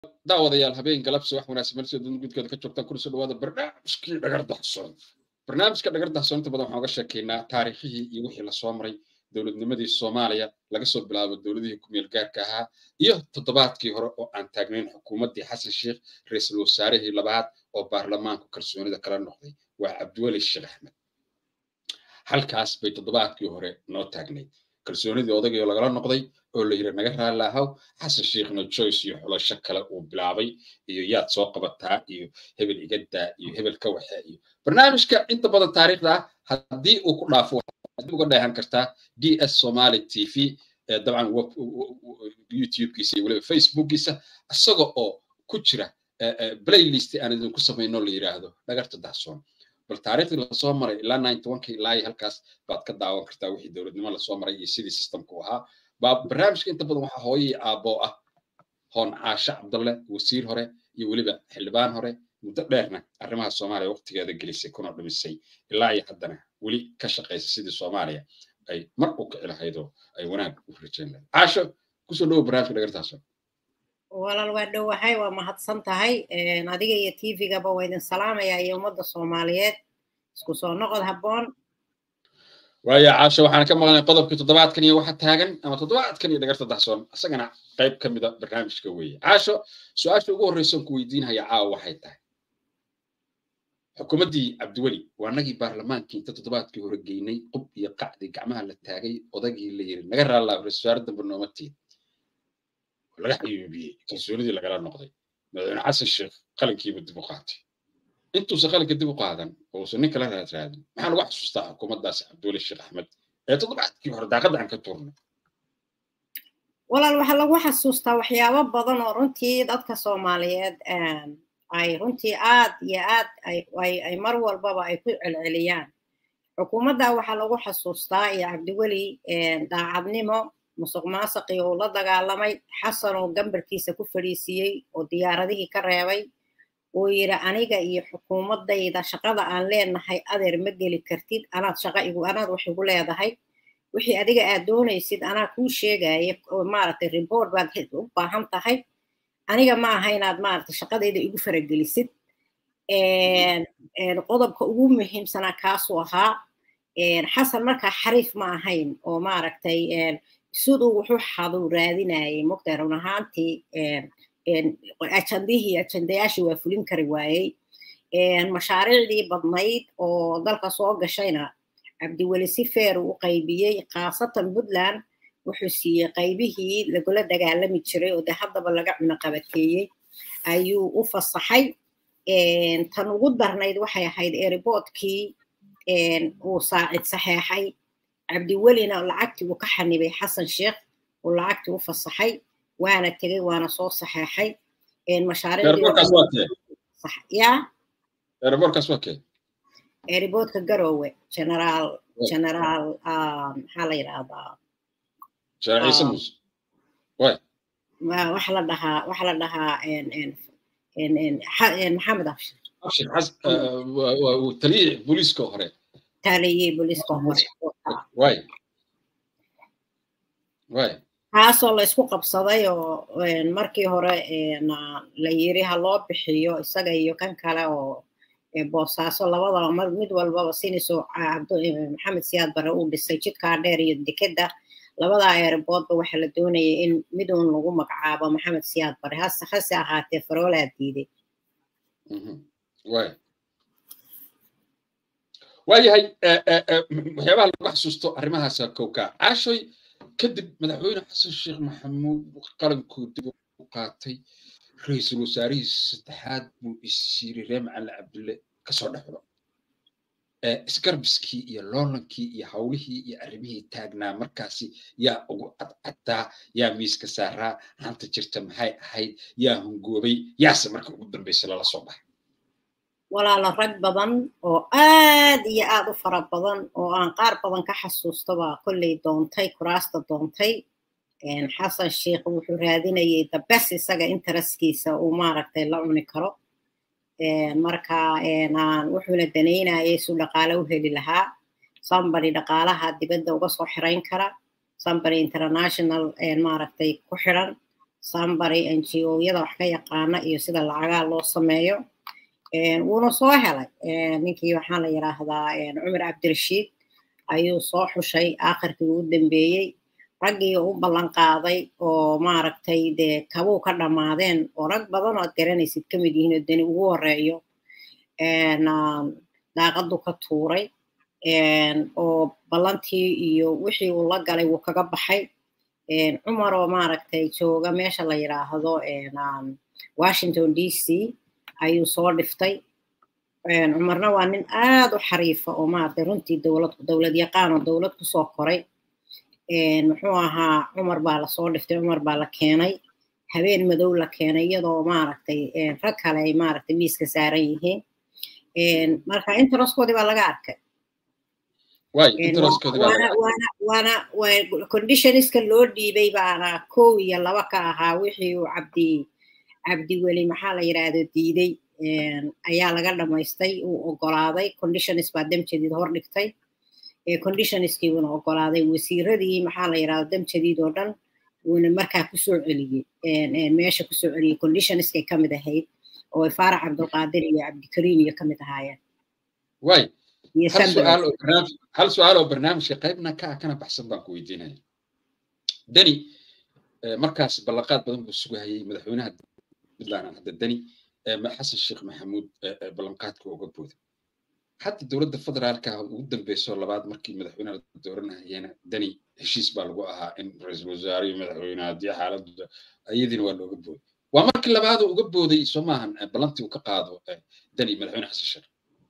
daawadayaal habeen galabsi wax wanaagsan meel soo gudkeeda ka joogtaan kuna soo dhawaada barnaamijkii dhagar dahsoon barnaamijka dhagar dahsoon inta badan waxaan uga sheekaynaa taariikhihii iyo wixii lasoo maray dowladnimadii soomaaliya laga soo bilaabo dowladihii kumeel gaarka ahaa iyo toddobaadkii hore oo aan taagnayn xukuumaddii xasan sheikh ra-iisul wasaarihii labaad oo baarlamaanku kalsoonida kala noqday waa cabdiweli sheekh axmed halkaas bay toddobaadkii hore noo taagnayd kalsoonidii odagii oo lagala noqday oo la yiri naga raali ahaw xasan sheikhna joyce iyo xulasho kale uu bilaabay iyo yaad soo qabataa iyo hebel igadaa iyo hebel ka waxe iyo barnaamijka inta badan taariikhda ah haddii uu ku dhaafo waxaad uga dheehan kartaa d s somali t v dabcan youtubekiisa iyo weliba facebookiisa isaga oo ku jira playlist aan idinku samayno la yiraahdo dhagarta dahsoon bal taariikhdii lasoo maray ilaa ninety one ki ilaa halkaas baad ka daawan kartaa wixii dowladnimo lasoo maray iyo sidii systemku ahaa baa barnaamijka inta badan waxaa hooyii aabbo ah hoon caashe cabdalle wasiir hore iyo weliba xildhibaan hore muddo dheerna arrimaha soomaaliya waqtigeeda gelisay kuna dhumisay ilaa iyo haddana weli ka shaqaysa sidii soomaaliya ay mar u kici lahayd oo ay wanaag u rajayn lahayd caasho kusoo dhowo barnaamijka dhagartaasoo walaal waa dhowahay waa mahadsan tahay adiga iyo tvgaba waa idin salaamaya iyo ummadda soomaaliyeed isku soo noqod habboon waaya caasho waxaan ka maqlnay qodobkii toddobaadkan iyo waxa taagan ama toddobaadkan iyo dhagarta dahsoon isagana qayb ka mida barnaamijka weeye caasho su-aasha ugu horreysan ku weydiinhaya caawa waxay tahay xukuumaddii cabdiweli waa nagii baarlamaankii inta toddobaadkii hore geynay qub iyo qacdi gacmaha la taagay odagii la yiri naga raallaa ra-isul wasaare dambe nooma tiid laga xayuubiyey kalsoonidii lagala noqday madaxweyne xasan sheekh qalinkiiba dib u qaatay intuusan qalinka dib u qaadan oo uusan nin kala raad raadin maxaan uga xasuustaa xukuumaddaas cabdiweli sheekh axmed ee toddobaadkii hore daaqadda aan ka tuurnay walaal waxaa lagu xasuustaa waxyaabo badan oo runtii dadka soomaaliyeed ay runtii aad iyo aad ay mar walbaba ay ku celceliyaan xukuumadda waxaa lagu xasuustaa iyo cabdiweli daacadnimo musuq maasaqii uu la dagaalamay xasan oo gambarkiisa ku fadhiisiiyey oo diyaaradihii ka reebay uu yidhi aniga iyo xukuumaddayda shaqada aan leenahay adeer ma geli kartid anaad shaqa igu anaad wax igu leedahay wixii adiga aad doonaysid anaa kuu sheegaya maaragtay report baad u baahan tahay aniga ma aha inaad maaragtay shaqadayda igu faragelisid qodobka ugu muhiimsanaa kaasuu ahaa xasan markaa xariif ma ahayn oo maaragtay siduu wuxuu xaduu raadinayay mogtahay run ahaantii ajandihii ajandayaashii waa fulin kari waayey mashaariicdii badnayd oo dalka soo gashayna cabdiweli si feer uu u qaybiyey khaasatan puntland wuxuu siiyey qaybihii lagula dagaalami jiray oo de haddaba laga cunaqabateeyey ayuu u fasaxay tan ugu darnayd waxay ahayd eriboodkii uu saacid saxeexay cabdiwelina lacagtii uu ka xanibay xasan sheekh uu lacagtii u fasaxay waana tegey waana soo saxeexay mashaariiceriboodka garowe generaal generaal maxaa la yidhahdaa waxa la dhahaa waxa la dhahaa maxamed abshir taliyii booliiska hore taliyii booliiska hore way way kaasoo la isku qabsaday oo markii hore la yiri ha loo bixiyo isaga iyo kan kale oo boosaaso labadaba mid walbaba siniso maxamed siyaad bare uu dhisay jidkaa dheer iyo dekedda labadaa eerboodba waxaa la doonayay in miduun lagu magacaabo maxamed siyaad bare hase hase ahaatee faroolaa diiday waayahay waxyaabaha lagu xasuusto arrimahaasa kowkaa caashoy kadib madaxweyne xasan sheekh maxamuud qalankuu dib u qaatay ra-iisul wasaarihii saddexaad buu isiiri ree macali cabdulle kasoo dhexdo isgarbiskii iyo loolankii iyo hawlihii iyo arrimihii taagnaa markaasi yaa ugu cadcaddaa yaa miiska saaraa hanta jirta maxay ahayd yaa hungoobay yaase marka ugu dambaysa lala soo baxay walaalo rag badan oo aad iyo aad u fara badan oo aan qaar badan ka xasuustaba kolley doontay kuraasta doontay xasan sheikh wuxuu raadinayay dabes isaga intereskiisa uu maaragtay la cuni karo marka wuxuuna danaynayay suu dhaqaale u heli lahaa sambary dhaqaalaha dibadda uga soo xirayn kara sambary international maaragtay ku xiran sambary n g o-yada wax ka yaqaana iyo sida lacagaa loo sameeyo wuuna soo helay ninkii waxaa la yidhaahdaa cumar cabdirashiid ayuu soo xushay aakhirkii ugu dambeeyey raggii u ballan qaaday oo maaragtay dee kabuu ka dhammaadeen oo rag badan oo ad garanaysid ka mid yihiin oo deni ugu horeeyo daaqadu ka tuuray oo ballantii iyo wixii uu la galay wuu kaga baxay cumar oo maaragtay jooga meesha la yidhaahdo washington d c ayuu soo dhiftay cumarna waa nin aad u xariifa oo maaragtay runtii dowlad dowlad yaqaan oo dowlad kusoo koray muxuu ahaa cumar baa lasoo dhiftay cumar baa la keenay habeen madow la keenay iyadoo maaragtay rag kale ay maaragtay miiska saaran yihiin marka interestkoodii baa laga arkay waana conditionska loo dhiibay baana kow iyo laba ka ahaa wixii uu cabdi cabdi weli maxaa la yidhaahdo diiday ayaa laga dhamaystay uu ogolaaday conditions baa damjadiid hor dhigtay conditionskii wuuna ogolaaday wasiiradii maxaa la yidhahdo damjadiid oo dhan wuuna markaa kusoo celiyey meesha kusoo celiyey conditionskay ka mid ahayd oo faarax cabdulqaadir iyo cabdikariim iyo ka mid ahaayeen way hal su-aal oo barnaamijka qaybna ka ah kana baxsan baan ku weydiinaya deni markaas ballanqaad badan buu sugahayay madaxweynaha puntland hadda deni xasan sheekh maxamuud ballanqaadka uga booday hadda dowladda federaalka ugu dambeyso labaad markii madaxweynaha la dooranayana deni heshiis baa lagu ahaa in ra-iisul wasaare iyo madaxweyne haddii xaaladda iyadiina waa looga booday waa markii labaadoo uga booday soo maahan ballantii uu ka qaado deni madaxweyne xasan sheekh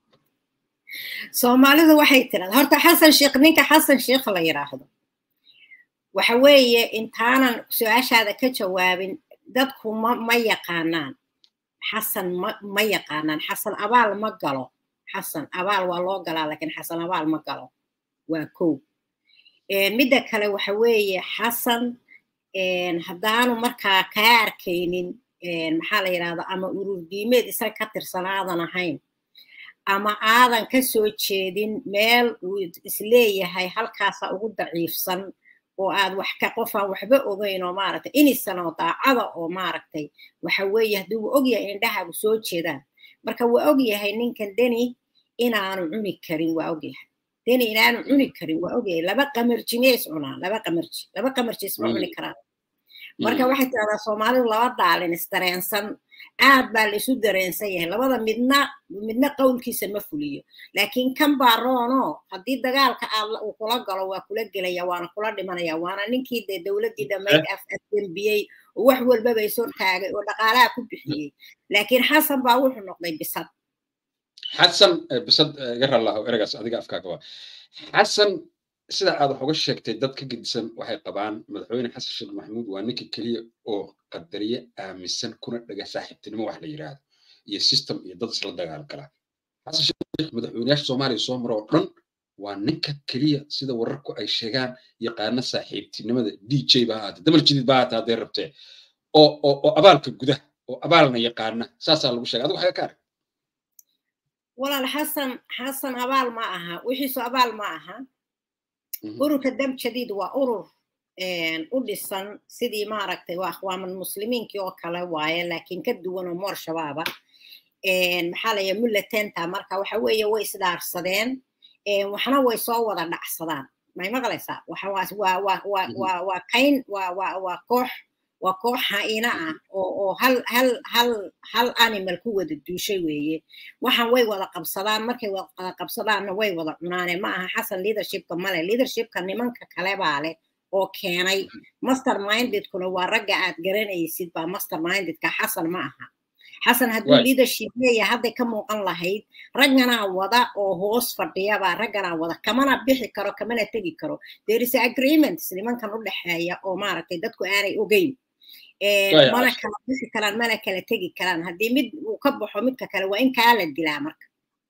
soomaalidu waxay tirahda horta xasan sheekh ninka xasan sheekh la yidhaahdo waxa weeye intaanan su-aashaada ka jawaabin dadku ma ma yaqaanaan xasan ma ma yaqaanaan xasan abaal ma galo xasan abaal waa loo galaa laakiin xasan abaal ma galo waa kow midda kale waxa weeye xasan haddaanu markaa kaa arkaynin maxaa la yidhahda ama urur diimeed isaga ka tirsanaadan ahayn ama aadan ka soo jeedin meel uu isleeyahay halkaasa ugu daciifsan oo aad wax ka qofaan waxba ogeyn oo maaragtay inisan oo daacada oo maaragtay waxa weeye haddii uu ogyahay indhahaagu soo jeedaan marka waa ogyahay ninkan deni inaanu cuni karin waa ogyahay deni inaanu cuni karin waa ogyahay laba qamarjinees cunaa laba qamarji laba qamarjiis ma cuni karaan marka waxay tirahdaa soomaalidu laba daalin isdareensan aad baa la isu dareensan yahay labada midna midna qowlkiisa ma fuliyo laakiin kan baa roono haddii dagaalka aad uu kula galo waa kula gelaya waana kula dhimanaya waana ninkii dee dowladdii dhammayd afdembiyey oo wax walbaba isor taagay oo dhaqaalaha ku bixiyey laakiin xasan baa wuxuu noqday bisad xasan bisad iga rallahu eragaas adiga afkaaga waa xasan sida aad wax uga sheegtay dad ka gedisan waxay qabaan madaxweyne xasan sheekh maxamuud waa ninka keliya oo qadariye aaminsan kuna dhaga saaxiibtinimo wax la yidhaahdo iyo system iyo dad isla dagaal galaa xasan sheekh madaxweyneyaasha soomaaliya soo mara oo dhan waa ninka keliya sida wararku ay sheegaan yaqaana saaxiibtinimada d j ba ahaate damal jidid ba ahaate haddee rabtee oo oo oo abaalka gudaha oo abaalna yaqaana saasaa lagu sheegay adigu waxaa ka arag walaal xasan xasan abaal ma aha wixiisu abaal ma aha ururka dam jadiid waa urur u dhisan sidii maaragtay waa akhwaaman muslimiinkii oo kale waaye laakiin ka duwan oo moor shabaaba maxaa laya mullatenta marka waxa weeye way isdhaarsadeen waxna way soo wada dhacsadaan may maqlaysaa waa kayn waa koox waa koox haina ah oo hal hal hal hal animal ku wada duushay weeye waxaan way wada qabsadaan markay wada qabsadaanna way wada cunaane ma aha xasan leadershipka male leadershipka nimanka kale baa leh oo keenay master mindedkuna waa ragga aad garanaysid baa master mindedka xasan ma aha xasan hadduu leadership leeya hadday ka muuqan lahayd ragganaa wada oo hoos fadhiyabaa ragganaa wada kamana bixi karo kamana tegi karo there is agreements nimankan u dhexeeya oo maaragtay dadku aanay ogeyn mana kala bixi karaan mana kala tegi karaan haddii mid uu ka baxo midka kale waa in kaa la dilaa marka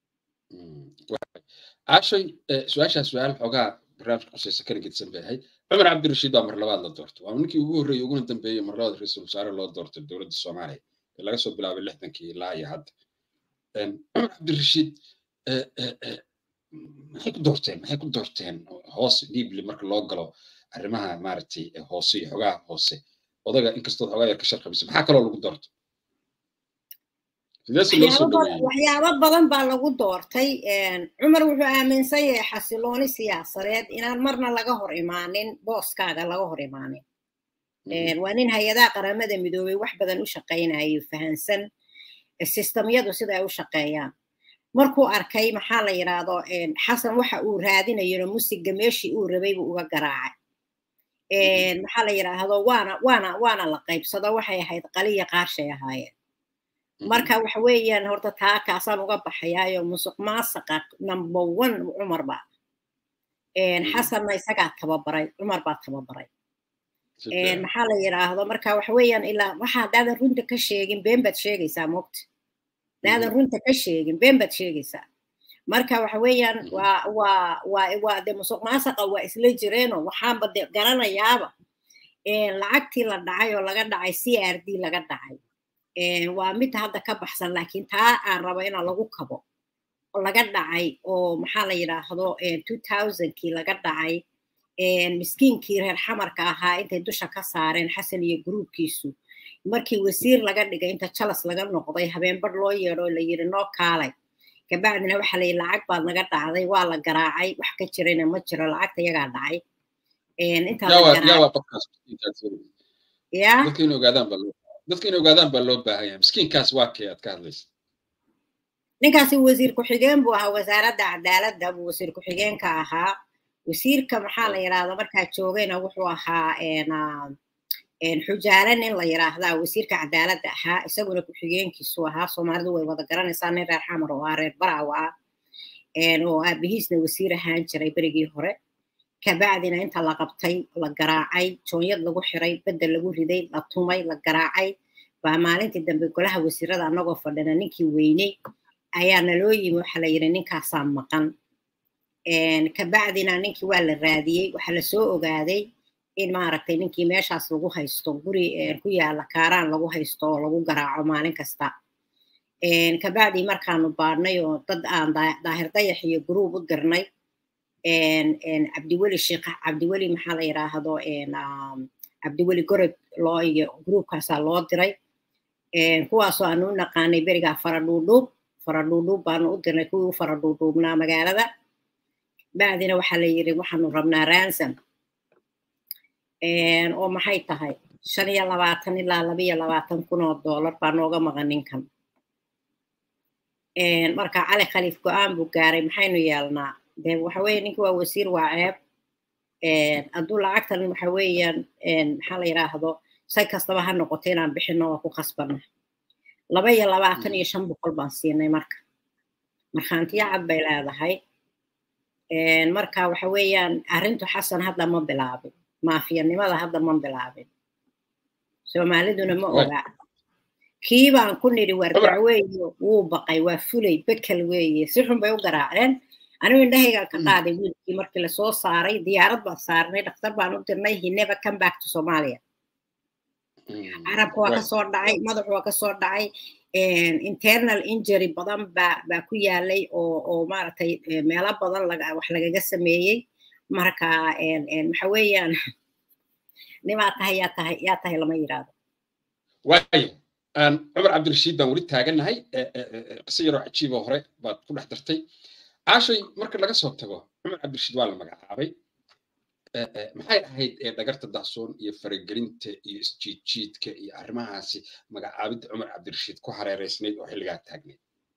cashay su-aashaa su-aal xoogaa barnaamijka qusaysa kana gedsan bay ahayd cumar cabdirashiid baa mar labaad la doortay waa ninkii ugu horreeyey uguna dambeeyey mar labaad ra-iisul wasaare loo doortay dowladda soomaaliya ee laga soo bilaabay lixdankii ilaa iyo hadda cumar cabdirashiid maxay ku doorteen maxay ku doorteen hoos dhiibli marka loo galo arrimaha maaragtay hoose iyo xogaha hoose odaga inkastood xogaa yar ka sharqabisa maxaa kaloo lagu doorto sideese loo soo dhaweeyey waxyaabo badan baa lagu doortay cumar wuxuu aaminsan yahay xasilooni siyaasadeed inaan marna laga hor imaanin booskaaga laga hor imaanin waa nin hay-adaha qaramada midoobay wax badan u shaqaynayo fahansan sistamyadu sida ay u shaqeeyaan markuu arkay maxaa la yidhaahdo xasan waxa uu raadinayona musiga meeshii uu rabay buu uga garaacay maxaa la yidhaahdo waana waana waana la qaybsado waxay ahayd qaliya qaarshay ahaayeen marka waxa weeyaan horta taa kaasaan uga baxayaayo musuq maasaqa number one cumar baa xasanna isagaa tababaray cumar baa tababaray maxaa la yidhaahdo marka waxa weeyaan ilaa waxa haddaadan runta ka sheegin been baad sheegaysaa moogta haddaadan runta ka sheegin been baad sheegaysaa marka waxa weeyaan waa waa waa waa de musuq maasaqa waa isla jireenoo waxaanba de garanayaaba lacagtii la dhacay oo laga dhacay c r d laga dhacay waa mid hadda ka baxsan laakiin taa aan rabo inaa lagu kabo oo laga dhacay oo maxaa la yidhaahdo two thousandkii laga dhacay miskiinkii reer xamarka ahaa intay dusha ka saareen xasan iyo gruubkiisu markii wasiir laga dhigay inta jalas laga noqday habeenbadh loo yeedho la yidhi noo kaalay kabacdina waxa la yidhi lacag baad naga dhacday waa la garaacay wax ka jirayna ma jiro lacagta iyagaa dhacay ya dadka in ogaadaan baa loo dadka in ogaadaan baa loo baahan yahay miskiinkaas waa kee aad ka hadlaysa ninkaasi wasiir ku-xigeen buu ahaa wasaaradda cadaaladda buu wasiir ku-xigeenka ahaa wasiirka maxaa la yidhahda markaa joogayna wuxuu ahaa xujaale nin la yidhaahdaa wasiirka cadaaladda ahaa isaguna ku-xigeenkiisu ahaa soomaalidu way wada garanaysaa nin reer xamar oo ah reer baraaw ah oo aabihiisna wasiir ahaan jiray berigii hore kabacdina inta la qabtay la garaacay joonyad lagu xiray bedel lagu riday la tumay la garaacay baa maalintii dambe golaha wasiirada annagoo fadhina ninkii weyney ayaa naloo yimi waxa la yidhi ninkaasaa maqan kabacdina ninkii waa la raadiyey waxaa lasoo ogaaday in maaragtay ninkii meeshaas lagu haysto guri ku yaala kaaraan lagu haysto oo lagu garaaco maalin kasta kabacdii markaanu baadhnay oo dad aan daahir dayax iyo gruub u dirnay cabdiweli sheekh cabdiweli maxaa la yidhaahdo cabdiweli gorod loo iyo gruubkaasaa loo diray kuwaasoo aanu u naqaanay berigaa faradhuudhuub faradhuudhuub baanu u dirnay kuwii u faradhuudhuubnaa magaalada bacdina waxaa la yidhi waxaanu rabnaa ransom oo maxay tahay shan iyo labaatan ilaa laba iyo labaatan kun oo dollar baa nooga maqan ninkan marka cali khaliif go-aan buu gaaray maxaynu yeelnaa de waxa weeye ninki waa wasiir waa ceeb hadduu lacagtan waxa weeyaan maxaa la yidhaahdo say kastaba ha noqoto inaan bixino waa ku khasbana laba iyo labaatan iyo shan boqol baan siinay marka markhaantiyo cad bay leedahay marka waxa weeyaan arrintu xasan hadda ma bilaabin maafiyanimada hadda ma bilaabin soomaaliduna ma oga kii baan ku nidhi wardac weeye wuu baqay waa fulay bekel weeye si xun bay u garaaceen anigu indhahayga ka qaaday wiilkii markii lasoo saaray diyaarad baan saarnay dhakhtar baan u dirnay he never come back to somalia carabka waa kasoo dhacay madaxu waa kasoo dhacay internal injury badan baa baa ku yaalay oo oo maaragtay meelo badan laga wax lagaga sameeyey marka waxa weeyaan nimaa tahay yaa tahay yaa tahay lama yidhaahdo waayo cumar cabdirashiid baan weli taagannahay qiso yaroo cajiiboo hore baad ku dhex dartay caashay marka laga soo tago cumar cabdirashiid waa la magacaabay maxay ahayd dhagarta dahsoon iyo faragelinta iyo isjiidjiidka iyo arrimahaasi magacaabidda cumar cabdirashiid ku hareereysnayd oo xilligaa taagnayd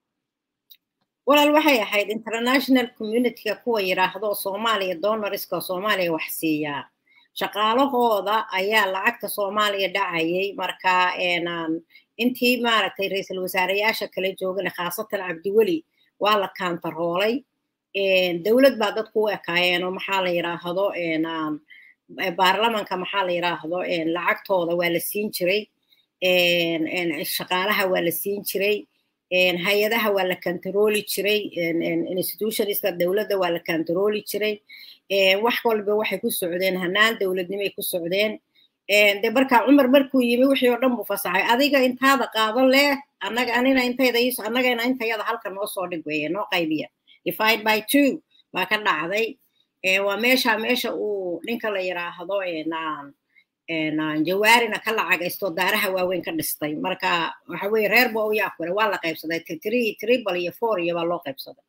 walaal waxay ahayd international communityga kuwa yidhaahdo soomaaliya donoriska soomaaliya wax siiyaa shaqaalahooda ayaa lacagta soomaaliya dhacayay marka intii maaragtay ra-iisul wasaareyaasha kala joogana khaasatan cabdiweli waa la kaantaroolay dowlad baa dadku u ekaayeen oo maxaa la yidhaahdo baarlamanka maxaa la yidhaahdo lacagtooda waa la siin jiray shaqaalaha waa la siin jiray hay-adaha waa la kantarooli jiray institutionista dowladda waa la kantarooli jiray wax walba waxay ku socdeen hanaan dowladnimay ku socdeen de marka cumar markuu yimi wixii oo dhan buu fasaxay adiga intaada qaado leh annaga anina intayda annagana intayada halka noo soo dhig weeye noo qaybiya divide by two baa ka dhacday waa meesha meesha uu ninka la yidhaahdo jawaarina ka lacagaysto daaraha waaweyn ka dhistay marka waxa weye reer ba u yaakule waa la qaybsaday three triple iyo four iyo baa loo qaybsaday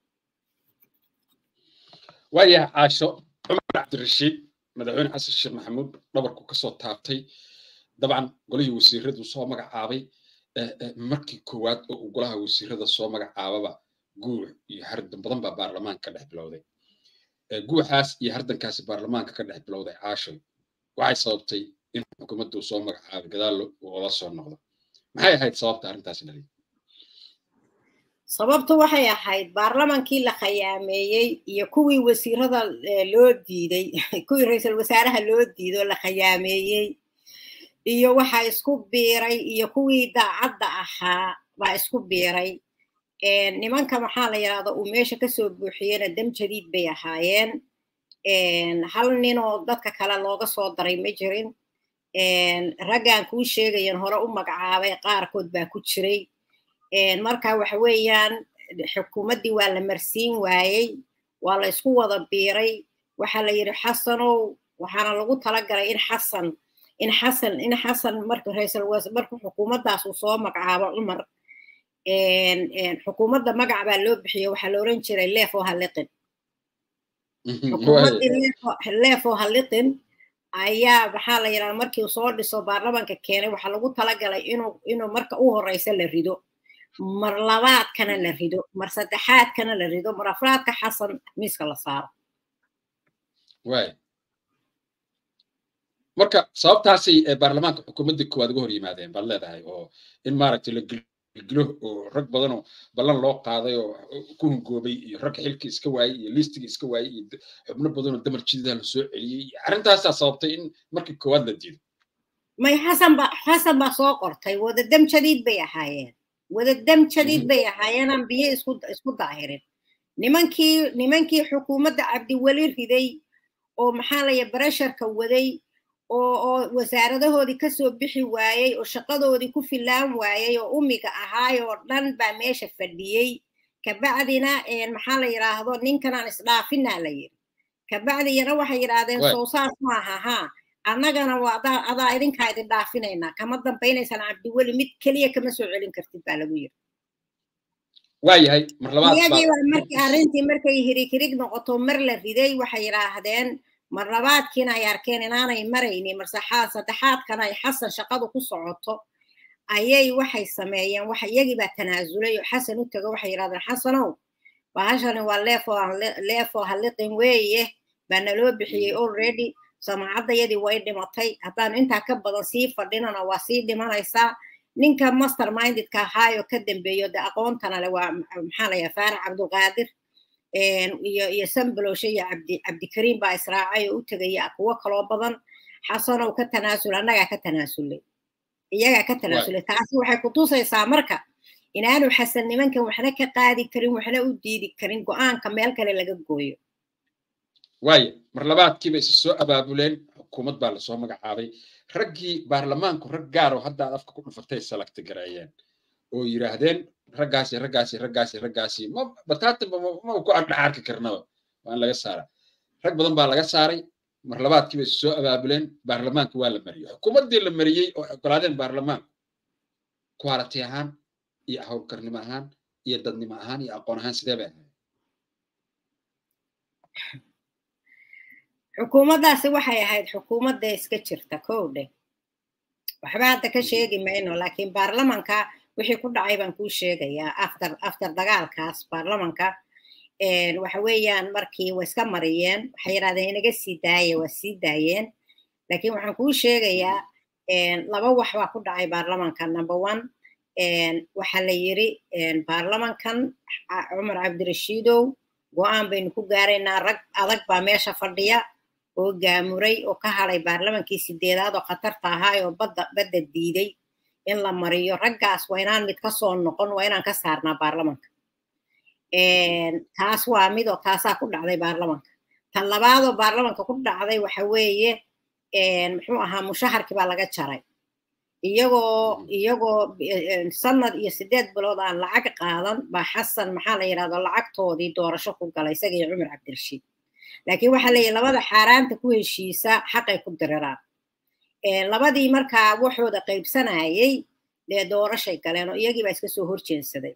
waayahay caasho cumar cabdirashiid madaxweyne xasan sheekh maxamuud dhabarku kasoo taabtay dabcan golihii wasiiradu soo magacaabay markii koowaad oo uu golaha wasiirada soo magacaababa guux iyo hardan badan baa baarlamaanka ka dhex bilowday guuxaas iyo hardankaasi baarlamaanka ka dhex bilowday caashoy waxay sababtay in xukuumaddu soo magacaabay gadaal loola soo noqdo maxay ahayd sababta arrintaasi dhaliya sababtu waxay ahayd baarlamankii la khayaameeyey iyo kuwii wasiirada loo diiday kuwii ra-iisul wasaaraha loo diiday oo la khayaameeyey iyo waxa isku biiray iyo kuwii daacadda ahaa baa isku biiray nimanka maxaa la yidhahda uu meesha kasoo buuxiyena dam jadiid bay ahaayeen hal ninoo dadka kale looga soo daray ma jirin raggan kuu sheegayan hore u magacaabay qaarkood baa ku jiray marka waxa weeyaan xukuumaddii waa la marsiin waayey waa la isku wada biiray waxaa la yidhi xasanow waxaana lagu talagalay in xasan in xasan in xasan marka ra-iisul marka xukuumaddaas uu soo magacaabo cumar xukuumadda magac baa loo bixiyey waxaa la oran jiray leefo halliqin xukuumaddii leefo halliqin ayaa maxaa la yidhahda markii uu soo dhiso baarlamanka keenay waxaa lagu talagalay inuu inuu marka u horeysa la rido mar labaadkana la rido mar saddexaadkana la rido mar afraadka xasan miiska la saaro waay marka sababtaasay baarlamaanka xukuumaddii koowaad uga hor yimaadeen baad leedahay oo in maaragtay la gilgilo oo rag badanoo ballan loo qaaday oo ku hungoobay iyo rag xilkii iska waayey iyo liistigii iska waayey iyo xubno badanoo damar jididaa la soo celiyey arrintaasaa sababtay in markii koowaad la diido may xasan ba xasan baa soo qortay wada dam jadiid bay ahaayeen wada dam jadiid bay ahaayeen aan biyo isku isku daahirin nimankii nimankii xukuumadda cabdiweli riday oo maxaa laya baresharka waday oo oo wasaaradahoodii kasoo bixi waayey oo shaqadoodii ku filaan waayey oo umiga ahaay oo dhan baa meesha fadhiyey kabacdina maxaa la yidhaahdo ninkanaan isdhaafinaa la yidhi kabacdiyana waxay yidhaahdeen soosaas maaha haa annagana waa adaa adaa idinkaa idin dhaafinaynaa kama dambaynaysaan cabdiweli mid keliya kama soo celin kartid baa lagu yidhi waayahay mar labaad iyagiiba markii arrintii markay hirig hirig noqoto mar la riday waxay yidhaahdeen mar labaadkiina ay arkeen inaanay maraynin mar saxaad saddexaadkana ay xasan shaqadu ku socoto ayay waxay sameeyeen waxa iyagii baa tanaasulay oo xasan u tago waxay yidhahdeen xasanow bahashani waa leefo leefo halliqin weeye baa naloo bixiyey already samaacadayadii way dhimatay haddaanu intaa ka badan sii fadhinana waa sii dhimanaysaa ninka master mindedka ahaayoo ka dambeeyo de aqoontana le waa maxaa la yaha faarax cabdulqaadir iyo iyo sambalowshe iyo cabdi cabdikariim baa israacay oo u tegaya kuwo kaloo badan xasanow ka tanaasul annagaa ka tanaasulay iyagaa ka tanaasulay taasi waxay kutusaysaa marka inaanu xasan nimankan waxna ka qaadi karin waxna u diidi karin go-aanka meel kale laga gooyo waaya mar labaadkiiba isa soo abaabuleen xukuumad baa lasoo magacaabay raggii baarlamaanku rag gaaroo hadda aad afka ku dhufatay salagta gareeyeen oo yidhaahdeen raggaasi raggaasi raggaasi raggaasi ma bataatanba ma ku adhaxarki karnaba waa in laga saara rag badan baa laga saaray mar labaadkiiba isa soo abaabuleen baarlamaanka waa la mariyey xukuumaddii la mariyey oo ogolaadeen baarlamaanku quality ahaan iyo howlkarnimo ahaan iyo dadnimo ahaan iyo aqoon ahaan sidee bay ahayd xukuumaddaasi waxay ahayd xukuumadda iska jirta kow dheh waxba hadda ka sheegi mayno laakiin baarlamanka wixii ku dhacay baan kuu sheegayaa after after dagaalkaas baarlamanka waxa weeyaan markii way iska mariyeen waxay yidhahdeen inaga sii daaye waa sii daayeen laakiin waxaan kuu sheegayaa laba wax baa ku dhacay baarlamanka number one waxaa la yidhi baarlamankan cumar cabdirashiidow go-aan baynu ku gaaraynaa rag adag baa meesha fadhiya oo gaamuray oo ka hadhay baarlamankii sideedaad oo khatarta ahaa oo badda badda diiday in la mariyo raggaas waa inaan mid ka soo noqon waa inaan ka saarnaa baarlamanka taas waa mid oo taasaa ku dhacday baarlamanka tan labaadoo baarlamanka ku dhacday waxa weeye muxuu ahaa mushaharkii baa laga jaray iyagoo iyagoo sanad iyo sideed bilood aan lacag qaadan baa xasan maxaa la yidhahdo lacagtoodii doorasho ku galay isaga iyo cumar cabdirashiid laakiin waxaa leeyahy labada xaaraanta ku heshiisa xaqay ku diriraan labadii markaa waxooda qaybsanayay dee doorashay galeen oo iyagii baa iska soo horjeensaday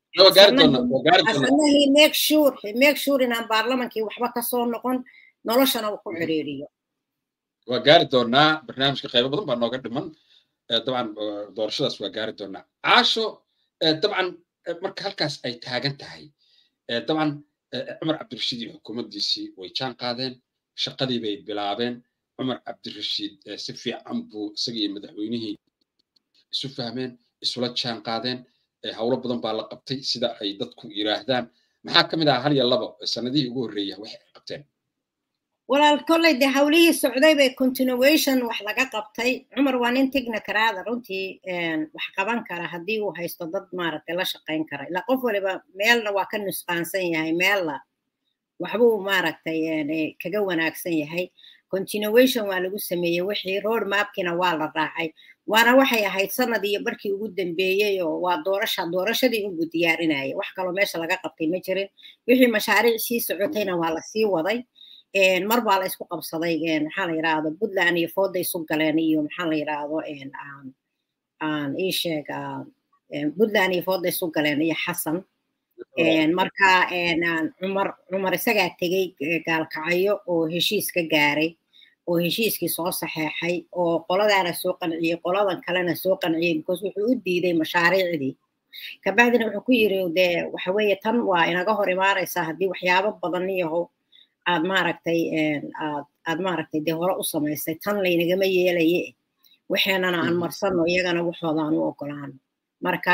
asana he make sure he make sure inaan baarlamankii waxba kasoo noqon noloshana uu ku xiriiriyo waa gaari doonaa barnaamijka qaybo badan baa nooga dhiman dabcan doorashadaas waa gaari doonaa caasho dabcan marka halkaas ay taagan tahay dabcan cumar cabdirashiid iyo xukuumaddiisii way jaan qaadeen shaqadii bay bilaabeen cumar cabdirashiid si fiican buu isagii madaxweynihii isu fahmeen isula jaan qaadeen howlo badan baa la qabtay sida ay dadku yiraahdaan maxaa ka mid ah hal iyo labo sanadihii ugu horreeya wax ay qabteen walaal kolley dee hawlihii socday bay continuation wax laga qabtay cumar waa nin technocraada runtii wax qaban kara haddii uu haysto dad maaragtay la shaqayn kara ilaa qof waliba meelna waa ka nusqaansan yahay meelna waxbuu maaragtay kaga wanaagsan yahay continuation waa lagu sameeyey wixii road mapkina waa la raacay waana waxay ahayd sanad iyo barkii ugu dambeeyey oo waa doorasha doorashadii unbuu diyaarinayay wax kaloo meesha laga qabtay ma jirin wixii mashaariic sii socotayna waa lasii waday mar baa la isku qabsaday maxaa la yidhaahdo puntland iyo fooda isu galeen iyo maxaa la yidhaahdo aan ii sheeg puntland iyo fooda isu galeen iyo xasan marka cumar cumar isagaa tegey gaalkacyo oo heshiis ka gaaray oo heshiiskii soo saxeexay oo qoladaana soo qanciyey qoladan kalena soo qanciyey because wuxuu u diiday mashaariicdii kabacdina wuxuu ku yiri dee waxa weeye tan waa inaga hor imaanaysaa haddii waxyaabo badan iyaho aad maaragtay aad aad maaragtay dee hore u samaysay tan laynagama yeelaye waxeenana aan marsano iyagana waxooda aan u ogolaano marka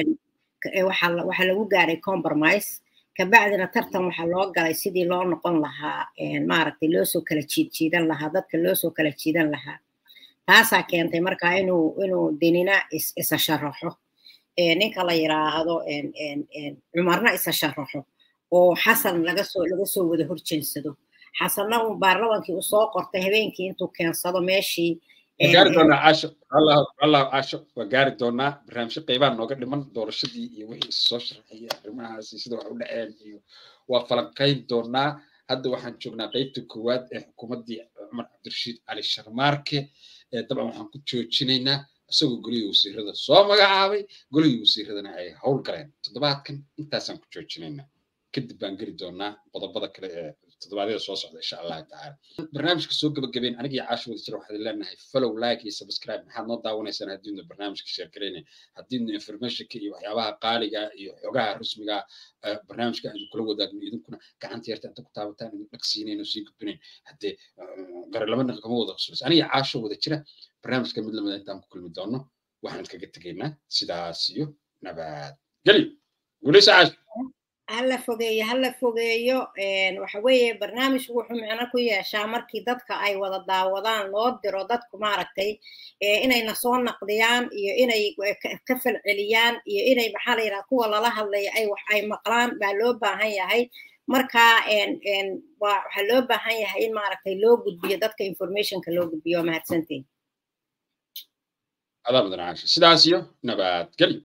waxaa lagu gaaray compromise kabacdina tartan waxaa loo galay sidii loo noqon lahaa maaragtay loosoo kala jiid jiidan lahaa dadka loosoo kala jiidan lahaa taasaa keentay marka inuu inuu denina isa sharaxo ninka la yiraahdo cumarna isa sharaxo oo xasan laga soo laga soo wada horjeensado xasanna uu baarlamankii uu soo qortay habeenkii intuu keensado meeshii gaari doonaa caasho allah caasho waa gaari doonaa barnaamijyo qaybaan nooga dhiman doorashadii iyo wixii soo sharaxaya arrimahaasi sida wax u dhaceen iyo waa falanqayn doonaa hadda waxaan joognaa qaybta koowaad ee xukuumaddii cumar cabdirashiid cali sharmaarke dabcan waxaan ku joojinaynaa isagoo golihii wasiirada soo magacaabay golihii wasiiradana ay howl galeen toddobaadkan intaasaan ku joojinaynaa kadib baan geli doonaa qodobada kale ee toddobaadyada soo socda insha allahu tacaala barnaamijka soo gabagabeen anigii caasho wada jira waxaad leenahay follow like iyo subscribe maxaad noo daawanaysaan haddiidna barnaamijka share garaynay haddiidna informationka iyo waxyaabaha qaaliga iyo xogaha rasmiga barnaamijka aynu kula wadaagno idinkuna gacanta yarta inta ku taabataan idin dhagsiinayno sii gudbinayn haddee gare laba nin kama wada qoslaysa aniga caasho wada jira barnaamijka mid lamida intaan ku kulmi doono waxaan idkaga tegaynaa sidaas iyo nabad geli guulaysa caasho hala fogeeyo hala fogeeyo waxa weeye barnaamijku wuxuu micno ku yeeshaa markii dadka ay wada daawadaan loo diro dadku maaragtay inayna soo naqdiyaan iyo inay ka falceliyaan iyo inay maxaa la yidhaha kuwa lala hadlaya ay wax ay maqlaan baa loo baahan yahay marka waxaa loo baahan yahay in maaragtay loo gudbiyo dadka informationka loo gudbiyo waa mahadsantiin adaa mudan caasha sidaas iyo nabadgelyo